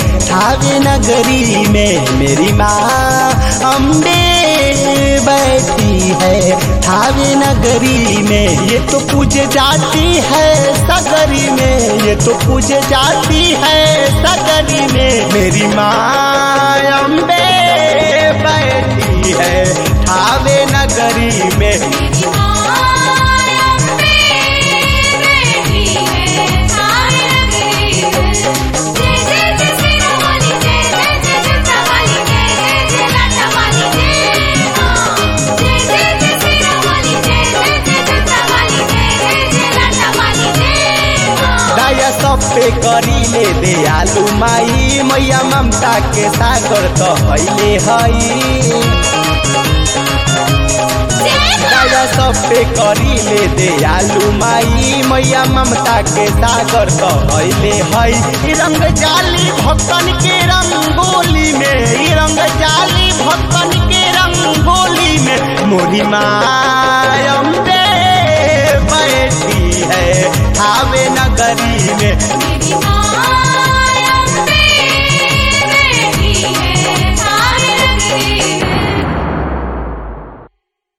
थावे नगरी में मेरी माँ अम्बे बैठी है थावे नगरी में ये तो पूजे जाती है सगरी में ये तो पूजे जाती है सगरी में मेरी माँ अम्बे बैठी है थावे नगरी में मेरी माया अम्बे बैठी है थावे नगरी में जय जय जय सिरा वाली जय जय जय जटा वाली जय जय जय लाटा वाली जय माँ जय जय जय सिरा वाली जय जय जय जटा वाली जय जय जय लाटा वाली जय माँ दया सब पे करी ले दे आलू माई मैया ममता के सागर तो हईले हई दया सब पे करी ले दे आलू माई मैया ममता के सागर तो हईले हई ई रंग जाली भक्तन के रंगोली में ई रंग जाली भक्तन के रंगोली में मोरी माँ अम्बे